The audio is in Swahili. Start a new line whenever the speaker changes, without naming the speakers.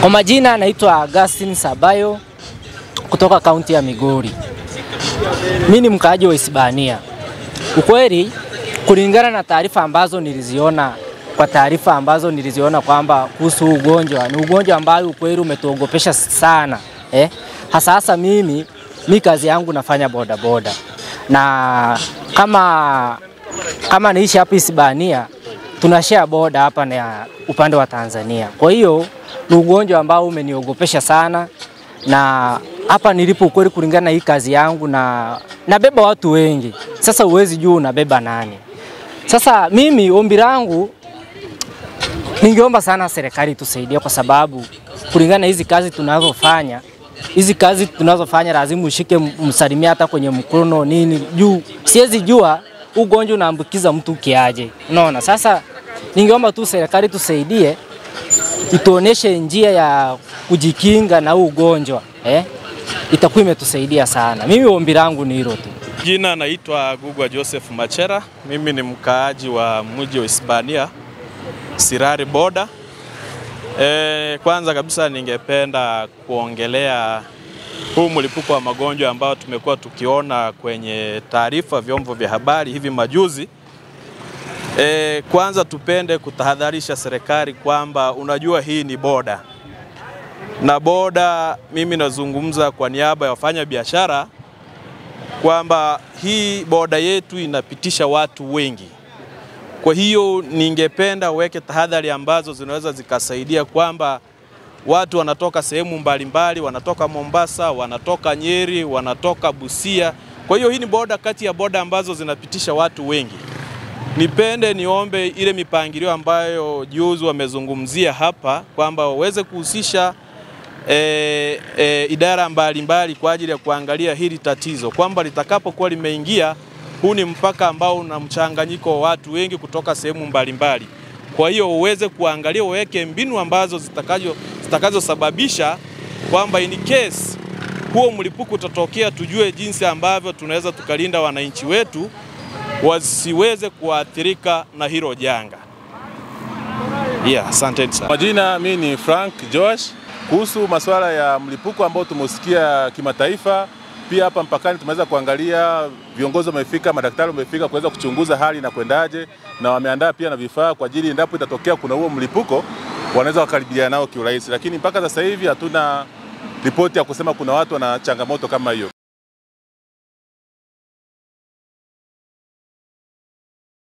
Kwa majina naitwa Augustine Sabayo kutoka kaunti ya Migori. Mimi ni mkaaji wa Isibania. Ukweli, kulingana na taarifa ambazo niliziona kwa taarifa ambazo niliziona kwamba kuhusu ugonjwa ni ugonjwa ambao ukweli umetuogopesha sana eh? Hasa hasa mimi mi kazi yangu nafanya boda boda, na kama kama naishi hapa Isibania tunashare boda hapa na upande wa Tanzania. Kwa hiyo ni ugonjwa ambao umeniogopesha sana, na hapa nilipo ukweli, kulingana na hii kazi yangu na nabeba watu wengi. Sasa uwezi juu unabeba nani? Sasa mimi ombi langu ningeomba sana serikali tusaidie, kwa sababu kulingana na hizi kazi tunazofanya hizi kazi tunazofanya lazima ushike msalimia hata kwenye mkono nini, juu siwezi jua ugonjwa unaambukiza mtu kiaje, unaona. Sasa ningeomba tu serikali tusaidie, ituoneshe njia ya kujikinga na huu ugonjwa eh? Itakuwa imetusaidia sana. Mimi ombi langu ni hilo tu.
Jina naitwa Gugwa Joseph Machera. Mimi ni mkaaji wa mji wa Hispania, Sirari Boda. E, kwanza kabisa ningependa kuongelea huu mlipuko wa magonjwa ambao tumekuwa tukiona kwenye taarifa vyombo vya habari hivi majuzi. E, kwanza tupende kutahadharisha serikali kwamba unajua hii ni boda na boda, mimi nazungumza kwa niaba ya wafanya biashara kwamba hii boda yetu inapitisha watu wengi. Kwa hiyo ningependa uweke tahadhari ambazo zinaweza zikasaidia kwamba watu wanatoka sehemu mbalimbali, wanatoka Mombasa, wanatoka Nyeri, wanatoka Busia. Kwa hiyo hii ni boda kati ya boda ambazo zinapitisha watu wengi. Nipende niombe ile mipangilio ambayo juzi wamezungumzia hapa kwamba waweze kuhusisha e, e, idara mbalimbali mbali kwa ajili ya kuangalia hili tatizo kwamba litakapokuwa limeingia, huu ni mpaka ambao una mchanganyiko wa watu wengi kutoka sehemu mbalimbali. Kwa hiyo uweze kuangalia, uweke mbinu ambazo zitakazo zitakazosababisha kwamba in case huo mlipuko utatokea, tujue jinsi ambavyo tunaweza tukalinda wananchi wetu wasiweze kuathirika na hilo janga. Yeah, asanteni sana.
Majina, mimi ni Frank Josh. Kuhusu masuala ya mlipuko ambao tumeusikia kimataifa, pia hapa mpakani tumeweza kuangalia, viongozi wamefika, madaktari wamefika kuweza kuchunguza hali na kwendaje, na wameandaa pia na vifaa kwa ajili endapo itatokea kuna huo mlipuko wanaweza wakaribiana nao kiurahisi, lakini mpaka sasa hivi hatuna ripoti ya kusema kuna watu wana changamoto kama hiyo.